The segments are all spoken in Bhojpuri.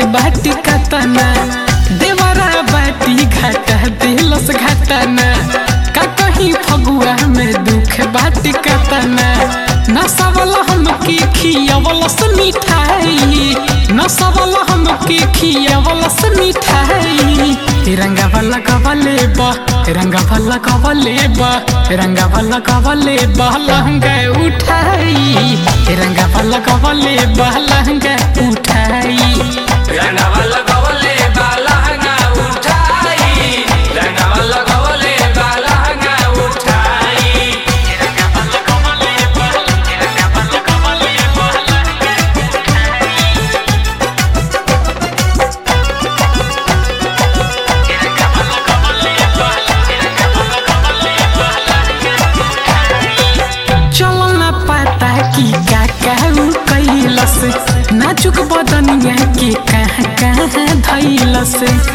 बाटी कतना देवरा बाटी घाटा दिलस घाटना का कहीं फगुआ में दुख बाटी कतना नसवल हमके खियवलस मिठाई नसवल हमके खियवलस मिठाई रंगा वाला कवले बा रंगा वाला कवले बा रंगा वाला कवले बा लहंगा उठाई रंगा वाला कवले बा लहंगा उठाई రంగవల్ల గవలే బాలహంగా ఉఠాయి రంగవల్ల గవలే బాలహంగా ఉఠాయి चल ना पता कि का कहू कैलस नाजुक बदनिया के कहाँ कहाँ धैलस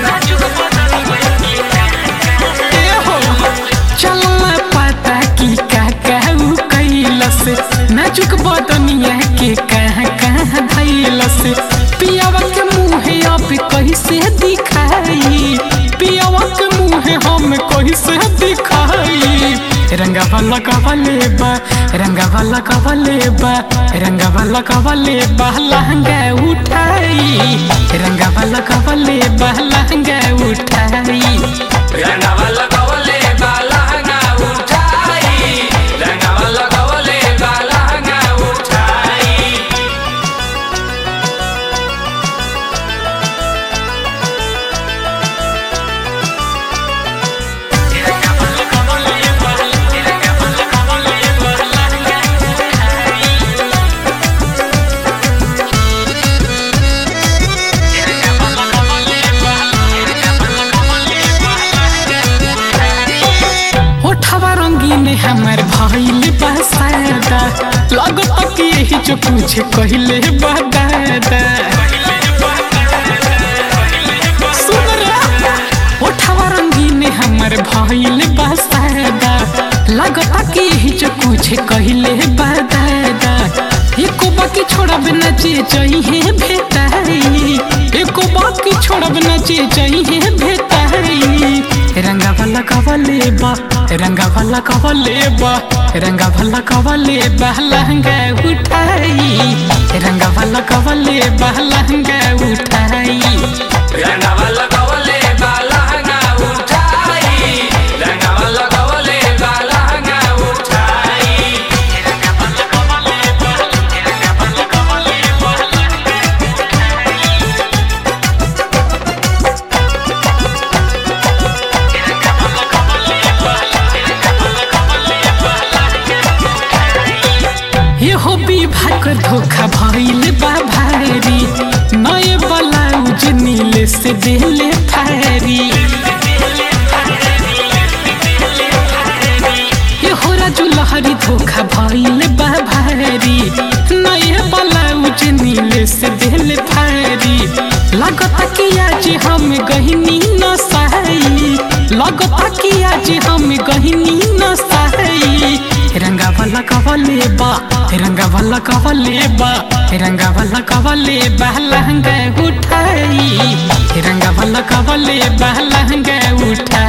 ए हो, चल ना पता कि का कहू कैलस नाजुक बदनिया के कहाँ कहाँ धैलस पियावा के मुँहे अब कैसे दिखाई पियावा के मुँहे हम कैसे दिखाई रंगा वाला कवले बा रंगा वाला कवले बा रंगा वाला कवले बा लहंगा उठाई रंगा वाला कवले बा लहंगा उठाई రంగవల్ల గవలే బాలహంగా ఉఠాయి రంగవల్ల గవలే బాలహంగా ఉఠాయి होठवा रंगीन हमर भइल बा सादा लगत कि यही जो कुछ कहले बा दादा सुन रे होठवा रंगीन हमर भइल बा सादा लगत कि यही जो कुछ कहले बा दादा एको बाकी छोड़ब न जे जइहे भेटाई एको बाकी छोड़ब न जे जइहे भेटाई रंगा वाला कवले बा रंगा वाला कवले बा रंगा वाला कवले बा लहंगा उठाई रंगा वाला कवले बा लहंगा उठाई రంగవల్ల గవలే బాలహంగా ఉఠాయి రంగవల్ల గవలే బాలహంగా ఉఠాయి ये हो विवाह कर धोखा भइल बा भारी नए ब्लाउज नीले से देले फारी ये हो राजू लहरी धोखा भइल बा भारी नए ब्लाउज नीले से देले फारी लगता कि आज हम गहिनी न सहाई लगता कि आज हम गहिनी न सहाई रंगा वाला कवले बा रंगा वाला कवले बा रंगा वाला कवले बा लहंगा उठाई रंगा वाला कवले बा लहंगा उठाई